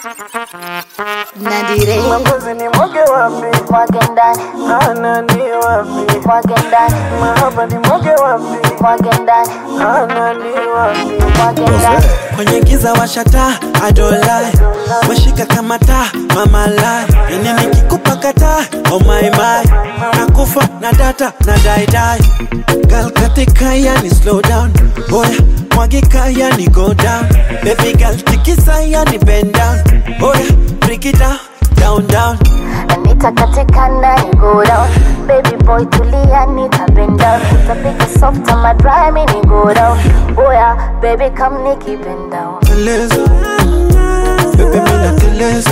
Nadire Mapenzi ni mwage wapi? mwage ndani Ana ni wapi? mwage ndani Mahaba ni mwage wapi? mwage ndani Ana ni wapi? mwage ndani kwenye giza washata adolai washika kama taa mama lai ini nikikupa kata oh my my nakufa na data na daidai gal katika yani slow down oya mwagika yani go down baby gal tikisa yani bend down oya break it down down down nitakatika ndani go down baby boy tulia nitabend down utapiga soft on my dry mini go down oya baby come nikibend down teleza bebe mina teleza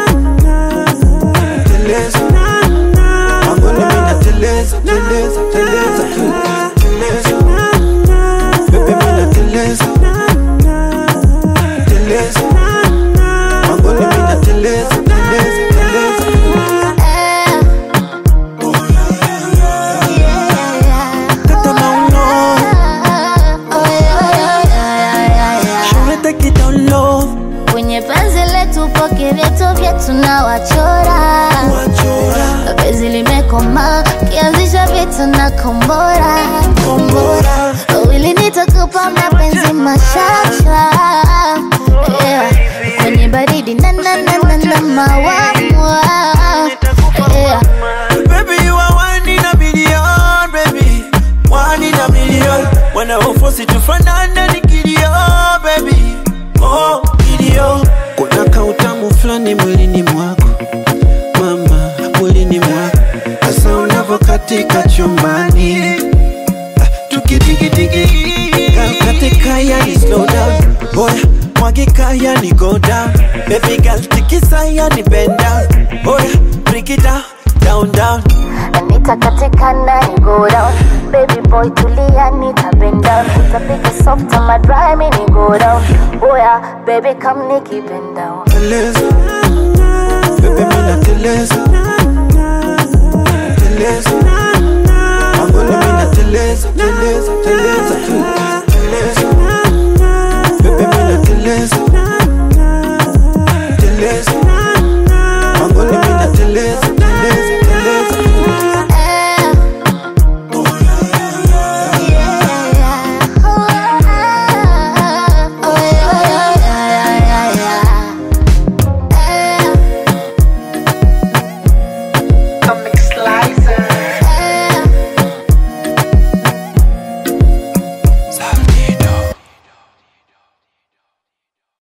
teleza angoni mina teleza teleza teleza teleza bebe mina teleza teleza angoni mina teleza teleza teleza kata mauno shure take it down low kwenye penzi letu poke vyetu vyetu na wachora wachora penzi limekoma kianzisha vitu na kombora kombora wili nitakupa mapenzi mashasha yeah. kwenye baridi na na na na na mawamwa yeah. Baby, you are one in a million, baby. One in a million. When I force it to fanana ni kilio, baby. Oh, kilio. Kuna kautamu fulani mwilini mwako mama, mwilini mwako hasa unavyokatika chumbani Ah, tukidikidiki katika yani slow down boya mwagika yani go down baby girl tikisa yani bend down boya break it down down down nitakatika ndani go down baby boy tulia nitabend down utapiga soft on my dry mini go down oya baby come nikibend down teleza bebe mina teleza teleza angoni mina teleza teleza teleza teleza